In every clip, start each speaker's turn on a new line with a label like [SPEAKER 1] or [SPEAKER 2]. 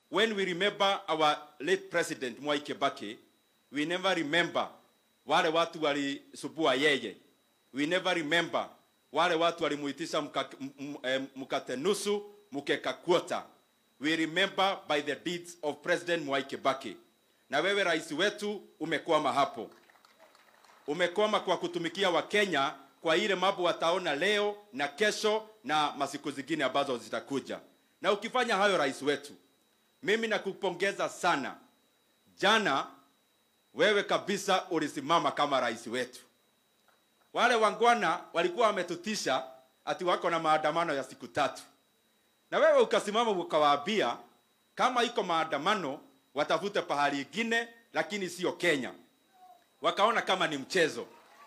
[SPEAKER 1] when we remember our late president Mwai Kibaki, we never remember wale watu walisubua yeye. We never remember wale watu walimuitisha mka- m- m- eh, mkate nusu mkeka kwota. We remember by the deeds of President Mwai Kibaki. Na wewe rais wetu umekwama hapo umekwama kwa kutumikia Wakenya kwa ile mambo wataona leo na kesho na masiku zingine ambazo zitakuja. Na ukifanya hayo, rais wetu, mimi nakupongeza sana. Jana wewe kabisa ulisimama kama rais wetu. Wale wangwana walikuwa wametutisha ati wako na maandamano ya siku tatu, na wewe ukasimama ukawaambia kama iko maandamano watafute pahali ingine, lakini sio Kenya wakaona kama ni mchezo.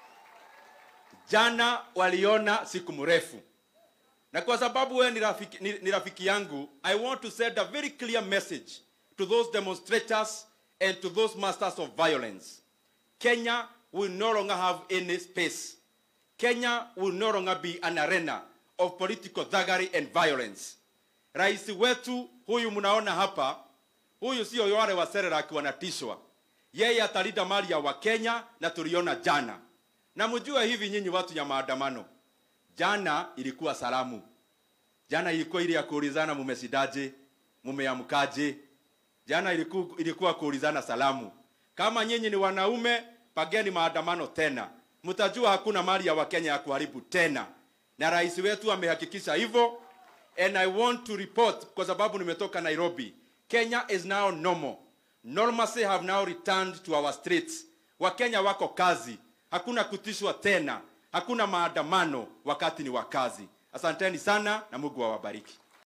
[SPEAKER 1] Jana waliona siku mrefu, na kwa sababu wewe ni rafiki, ni, ni rafiki yangu, I want to send a very clear message to those demonstrators and to those masters of violence. Kenya will no longer have any space. Kenya will no longer be an arena of political thuggery and violence. Rais wetu huyu mnaona hapa, huyu sio wale wa Serelak wanatishwa yeye atalinda mali ya Wakenya na tuliona jana. Na mjue hivi nyinyi watu ya maandamano, jana ilikuwa salamu, jana ilikuwa ile ya kuulizana mumesidaje, mumeamkaje. Jana ilikuwa, ilikuwa kuulizana salamu. Kama nyinyi ni wanaume, pageni maandamano tena, mtajua hakuna mali ya Wakenya ya kuharibu tena, na rais wetu amehakikisha hivyo. And I want to report kwa sababu nimetoka Nairobi, Kenya is now normal. Normalcy have now returned to our streets. Wakenya wako kazi, hakuna kutishwa tena, hakuna maandamano wakati ni wa kazi. Asanteni sana na Mungu awabariki.